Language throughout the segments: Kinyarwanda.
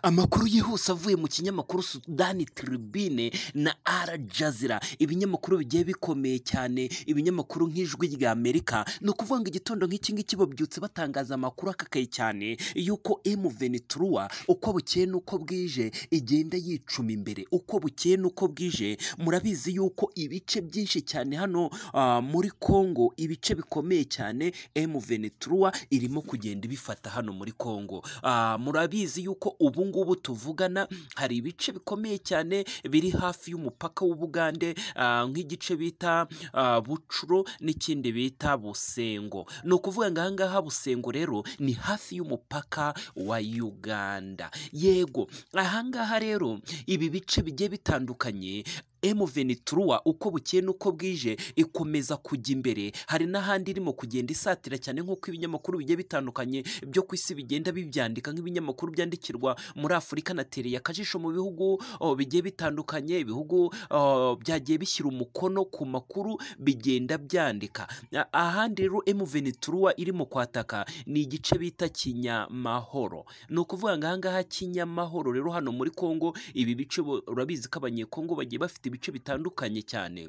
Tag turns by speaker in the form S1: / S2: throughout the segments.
S1: amakuru yihuse avuye mu kinyamakuru sudani tiribine na ara jazira ibinyamakuru bigiye bikomeye cyane ibinyamakuru nk'ijwi rya amerika ni ukuvuga ngo igitondo nk'iki ngiki babyutse batangaza amakuru akakaye cyane y'uko emuvenituruwa uko bukeye n'uko bwije igenda yicuma imbere uko bukeye n'uko bwije murabizi yuko ibice byinshi cyane hano ah, muri kongo ibice bikomeye cyane emuvenituruwa irimo kugenda ibifata hano muri kongo Ah, murabizi yuko ubu ngubu tuvugana hari ibice bikomeye cyane biri hafi y'umupaka w'ubugande ah, nk'igice bita ah, bucuro n'ikindi bita busengo ni ukuvuga ngo aha ngaha busengo rero ni hafi y'umupaka wa uganda yego aha ngaha rero ibi bice bigiye bitandukanye emuvenituruwa uko bukeye n'uko bwije ikomeza kujya imbere hari n'ahandi irimo kugenda isatira cyane nk'uko ibinyamakuru bigiye bitandukanye byo ku isi bigenda bibyandika nk'ibinyamakuru byandikirwa muri afurika natereye akajisho mu bihugu oh, bigiye bitandukanye ibihugu oh, byagiye bishyira umukono ku makuru bigenda byandika Ah, ahandi rero emuvenituruwa irimo kwataka ni igice bita kinyamahoro ni ukuvuga ngo aha ngaha kinyamahoro rero hano muri kongo ibi bice bo- urabizi ko abanyekongo bagiye bafite ibice bitandukanye cyane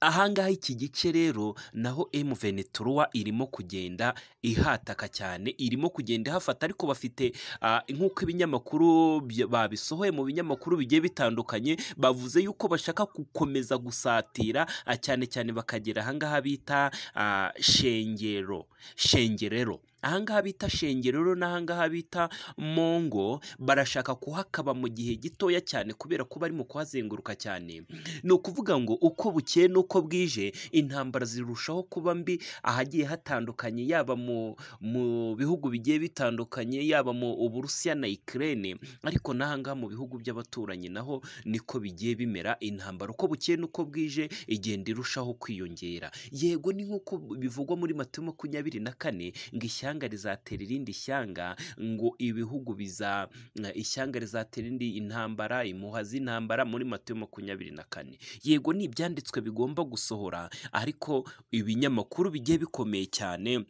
S1: ahangaha iki gice rero naho emuvenituruwa irimo kugenda ihataka cyane irimo kugenda ihafata ariko bafite ah, nk'uko ibinyamakuru bya- babisohoye mu binyamakuru bigiye bitandukanye bavuze yuko bashaka gukomeza gusatira ah, cyane cyane bakagera ahangaha bita ah, shengero shengerero ahangaha bita shengerero n'ahangaha bita mongo barashaka kuhakaba mu gihe gitoya cyane kubera ko barimo kuhazenguruka cyane ni ukuvuga ngo uko bukeye n'uko bwije intambara zirushaho kuba mbi ahagiye hatandukanye yaba mu mu bihugu bigiye bitandukanye yaba mu uburusiya na ikirere ariko n'ahangaha mu bihugu by'abaturanyi naho niko bigiye bimera intambara uko bukeye n'uko bwije igenda irushaho kwiyongera yego ni nk'uko bivugwa muri matiyo makumyabiri na kane ngo ishyanga rizatera irindi shyanga ngo ibihugu biza ishyanga rizatera indi intambara impuha z'intambara muri matiyo makumyabiri na kane yego ni ibyanditswe bigomba gusohora ariko ibinyamakuru bigiye bikomeye cyane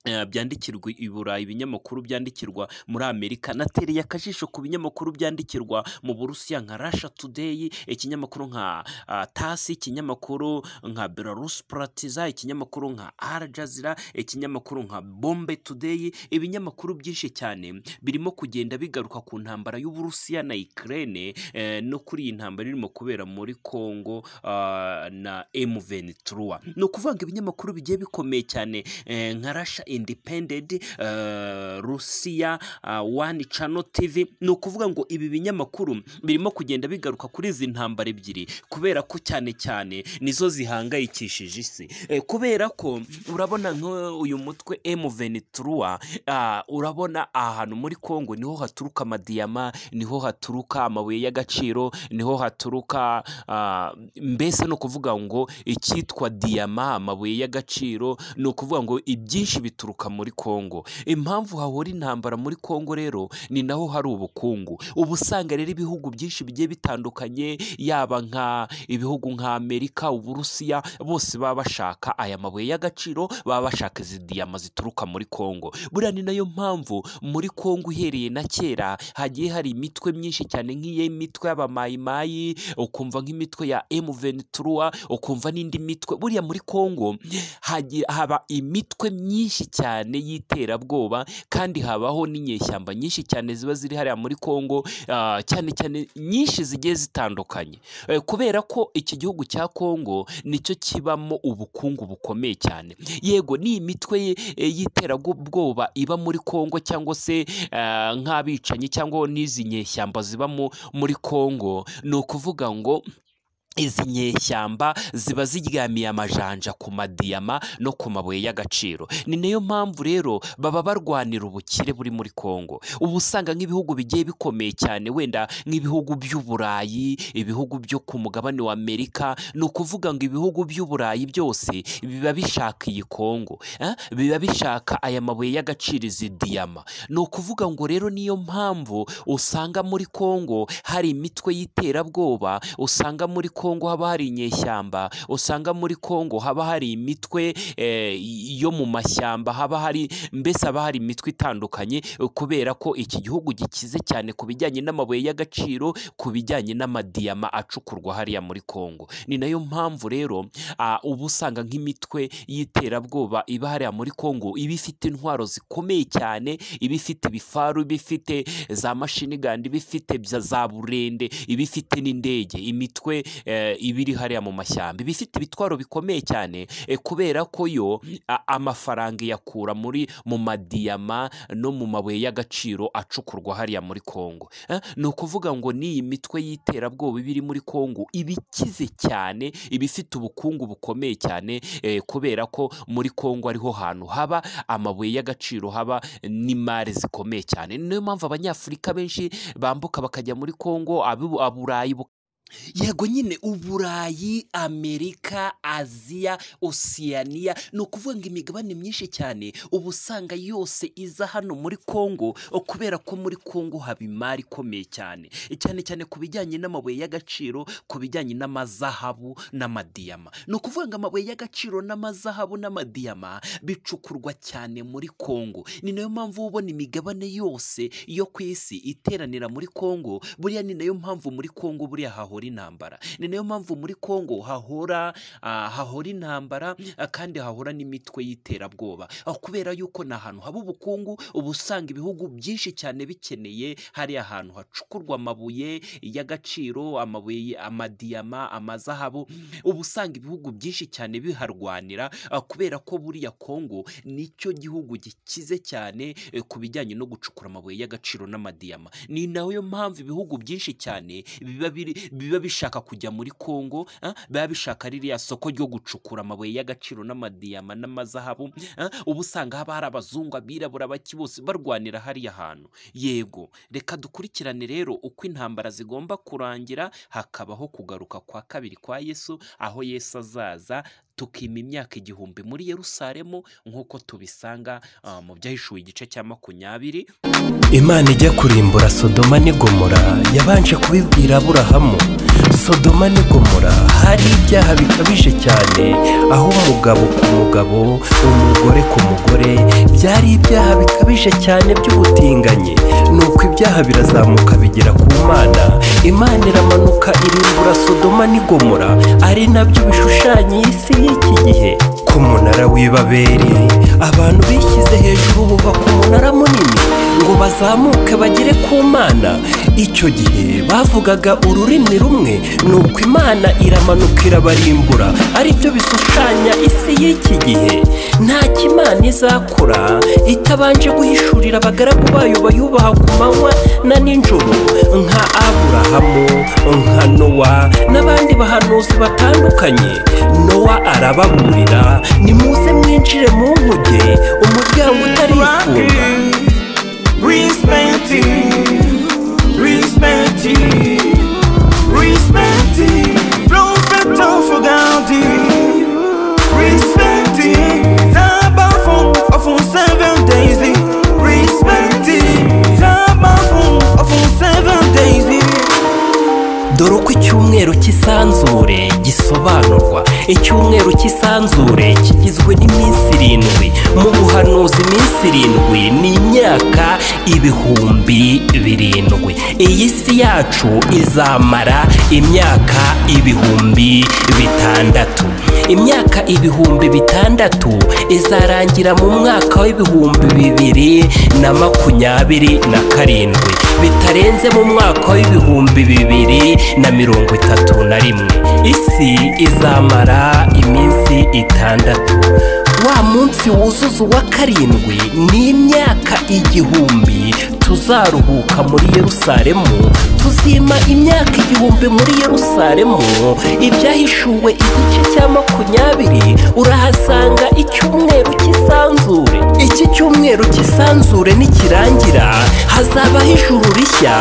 S1: eh, byandikirwa i burayi ibinyamakuru byandikirwa muri amerika natereye akajisho ku binyamakuru byandikirwa mu burusiya nka rasha today ikinyamakuru nka ah, tasi ikinyamakuru nka belarus pratiza ikinyamakuru nka al jazeera ikinyamakuru nka bombe today ibinyamakuru byinshi cyane birimo kugenda bigaruka ku ntambara y'uburusiya na ikirere no kuri iyi ntambara irimo kubera muri kongo ah, na emuvenituruwa ni ukuvuga ngo ibinyamakuru bigiye bikomeye cyane eh, nka rasha indipendedi rusiya wani cano tivi ni ukuvuga ngo ibi binyamakuru birimo kugenda bigaruka kuri izi ntambara ebyiri kubera ko cyane cyane nizo zihangayikishije isi Eh, kubera ko urabona nk'uyu mutwe emuvenituruwa urabona ahantu muri kongo niho haturuka amadiyama niho haturuka amabuye y'agaciro niho haturuka ah, mbese ni ukuvuga ngo icyitwa diyama amabuye y'agaciro ni ukuvuga ngo ibyinshi bituruka muri kongo impamvu hahora intambara muri kongo rero ni naho hari ubukungu uba usanga rero ibihugu byinshi bigiye bitandukanye yaba nka ibihugu nka amerika uburusiya bose baba bashaka aya mabuye y'agaciro baba bashaka izi diyama zituruka muri kongo buriya ni nayo mpamvu muri kongo uhereye na kera hagiye hari imitwe myinshi cyane nk'iyi mitwe y'abamayimayi ukumva nk'imitwe ya emuvenituruwa ukumva n'indi mitwe buriya muri kongo hagiye haba imitwe myinshi cyane y'iterabwoba kandi habaho n'inyeshyamba nyinshi cyane ziba ziri hariya muri kongo ah, cyane cyane nyinshi zigiye zitandukanye Eh, kubera ko iki gihugu cya kongo nicyo kibamo ubukungu bukomeye cyane yego ni imitwe ye- eh, y'iterabwoba iba muri kongo cyangwa se eh, nk'abicanyi cyangwa n'izi nyeshyamba ziba mu- muri kongo ni ukuvuga ngo izi nyeshyamba ziba ziryamiye amajanja ku madiyama no ku mabuye y'agaciro ni nayo mpamvu rero baba barwanira ubukire buri muri kongo uba usanga nk'ibihugu bigiye bikomeye cyane wenda nk'ibihugu by'uburayi ibihugu byo ku mugabane wa amerika ni ukuvuga ngo ibihugu by'uburayi byose biba bishaka iyi kongo eh? biba bishaka aya mabuye y'agaciro izi diyama ni ukuvuga ngo rero niyo mpamvu usanga muri kongo hari imitwe y'iterabwoba usanga muri kongo kongo haba hari inyeshyamba usanga muri kongo haba hari imitwe eh, yo mu mashyamba haba hari mbese haba hari imitwe itandukanye eh, kubera ko iki gihugu gikize cyane ku bijyanye n'amabuye y'agaciro ku bijyanye n'amadiyama acukurwa hariya muri kongo ni nayo mpamvu rero ah, uba usanga nk'imitwe y'iterabwoba iba hariya muri kongo iba ifite intwaro zikomeye cyane iba ifite ibifaru iba ifite za mashini gandi iba ifite bya- za burende iba ifite n'indege imitwe eh, iba iri hariya mu mashyamba iba ifite ibitwaro bikomeye cyane eh, kubera ko yo a- amafaranga iyakura muri mu madiyama no mu mabuye y'agaciro acukurwa hariya muri kongo Eh, ni ukuvuga ngo n'iyi mitwe y'iterabwoba iba iri muri kongo iba ikize cyane iba ifite ubukungu bukomeye cyane eh, kubera ko muri kongo ariho hantu haba amabuye y'agaciro haba n'imari zikomeye cyane niyo mpamvu abanyafurika benshi bambuka bakajya muri kongo abi- aburayi bu- yego nyine uburayi amerika aziya osiyaniya ni ukuvuga ngo imigabane myinshi cyane uba usanga yose iza hano muri kongo kubera ko muri kongo haba imari ikomeye cyane cyane cyane ku bijyanye n'amabuye y'agaciro ku bijyanye n'amazahabu n'amadiyama ni ukuvuga ngo amabuye y'agaciro n'amazahabu n'amadiyama bicukurwa cyane muri kongo ni nayo mpamvu ubona imigabane yose yo ku isi iteranira muri kongo buriya ni nayo mpamvu muri kongo buriya hahora intambara ni nayo mpamvu muri kongo hahora ah, hahora intambara ah, kandi hahora n'imitwe y'iterabwoba Ah, kubera yuko ni ahantu haba ubukungu uba usanga ibihugu byinshi cyane bikeneye hariya hantu hacukurwa amabuye y'agaciro amabuye amadiyama amazahabu uba usanga ibihugu byinshi cyane biharwanira ah, kubera ko buriya kongo nicyo gihugu gikize cyane eh, ku bijyanye no gucukura amabuye y'agaciro n'amadiyama ni nayo mpamvu ibihugu byinshi cyane biba biri- biba bishaka kujya muri kongo ah, biba bishaka ririya soko ryo gucukura amabuye y'agaciro n'amadiyama n'amazahabu ah, uba usanga haba hari abazungu abirabura bake bose barwanira hariya hantu yego reka dukurikirane rero uko intambara zigomba kurangira hakabaho kugaruka kwa kabiri kwa yesu aho yesu azaza tukima imyaka igihumbi muri yerusalemu nk'uko tubisanga ah, mu byahishuwe igice cya makumyabiri
S2: imana ijya kurimbura sodoma n'i gomora yabanje kubibwira aburahamu sodoma n'i gomora hari ibyaha bikabije cyane aho umugabo ku mugabo umugore ku mugore byari ibyaha bikabije cyane by'ubutinganyi nuko ibyaha birazamuka bigera ku mana imana iramanuka irimbura sodoma n'i gomora ari nabyo bishushanya iyi si y'iki gihe ku munara w'ibaberi abantu bishyize hejuru bubaka umunara munini ngo bazamuke bagere ku mana icyo gihe bavugaga ururimi rumwe ni uko imana iramanuka irabarimbura aribyo bishushanya isi y'iki gihe nta kimana izakora itabanje guhishurira abagaragu bayo bayubaha ku manywa na nijoro nka aburahamu nka nowa n'abandi bahanuzi batandukanye nowa arababurira nimuze mwinjire mu nkuge umuryango utarifunga
S3: Respect it, respect it, respect it. Prophet of Gaudi, respect it. Zaba fun of seven days, respect it. Zaba fun of seven days.
S2: dore uko icyumweru cy'isanzure gisobanurwa icyumweru cy'isanzure kigizwe n'iminsi irindwi mu buhanuzi iminsi irindwi ni imyaka ibihumbi birindwi iyi si yacu izamara imyaka ibihumbi bitandatu imyaka ibihumbi bitandatu izarangira mu mwaka w'ibihumbi bibiri na makumyabiri na karindwi bitarenze mu mwaka w'ibihumbi bibiri na mirongo itatu na rimwe isi izamara iminsi itandatu wa munsi wuzuza uwa karindwi ni imyaka igihumbi tuzaruhuka muri yerusalemu tuzima imyaka igihumbi muri yerusalemu ibyahishuwe igice cya makumyabiri urahasanga icyumweru cy'isanzure iki cyumweru cy'isanzure nikirangira hazabaho ijuru rishya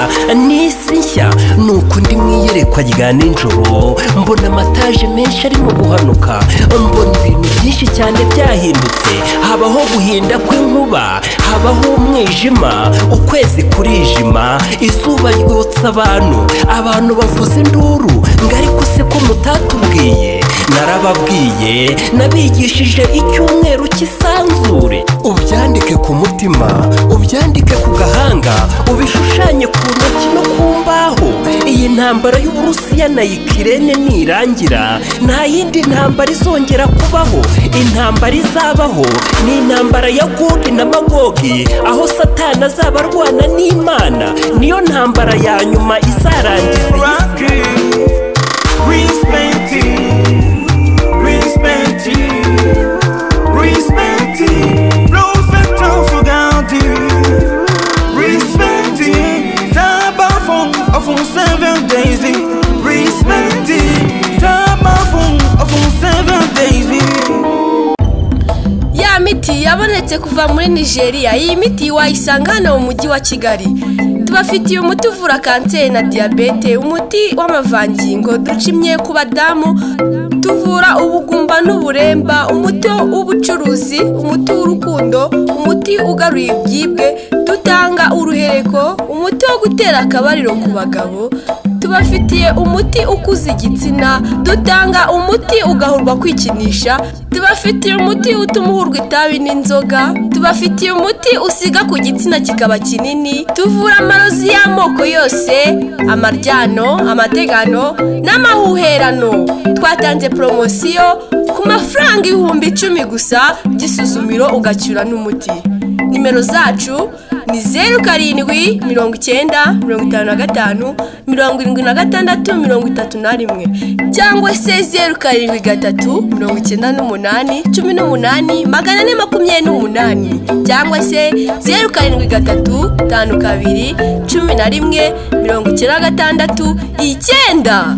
S2: n'isi nshya ni uko ndi mu iyerekwa rya nijoro mbona amataje menshi arimo guhanuka mbona ibintu byinshi cyane byahindutse haba habaho guhinda kw'inkuba habaho umwijima ukwezi kurijima izuba ryotsa abantu abantu bavuza induru ngo ariko se ko mutatubwiye narababwiye nabigishije icyumweru cy'isanzure ubyandike ku mutima ubyandike ku gahanga ubishushanye ku ntoki no ku mbaho iyi ntambara y'uburusiya na ikirene nirangira nta yindi ntambara izongera kubaho intambara izabaho ni intambara ya gogi na magogi aho satani azaba arwana n'imana niyo ntambara ya nyuma izarangiza iyi si.
S4: Ya miti yabonetse kuva muri Nigeria, iyi miti wayisanga hano mu mujyi wa Kigali. Tubafitiye umuti uvura kanseri na diyabete, umuti w'amavangingo ducimye ku badamu, tuvura ubugumba n'uburemba, umuti w'ubucuruzi, umuti w'urukundo, umuti ugaruye ibyibwe, dutanga uruhereko, umuti wo gutera akabariro ku bagabo, tubafitiye umuti ukuza igitsina dutanga umuti ugahurwa kwikinisha tubafitiye umuti utuma uhurwa itabi n'inzoga tubafitiye umuti usiga ku gitsina kikaba kinini tuvura amarozi y'amoko yose amaryano amategano n'amahuherano twatanze poromosiyo ku mafaranga ibihumbi icumi gusa by'isuzumiro ugacyura n'umuti nimero zacu ni zeru karindwi mirongo icyenda mirongo itanu na gatanu mirongo irindwi na gatandatu mirongo itatu na rimwe cyangwa se zeru karindwi gatatu mirongo icyenda n'umunani cumi n'umunani magana ane makumyabiri n'umunani cyangwa se zeru karindwi gatatu tanu kabiri cumi na rimwe mirongo icyenda na gatandatu icyenda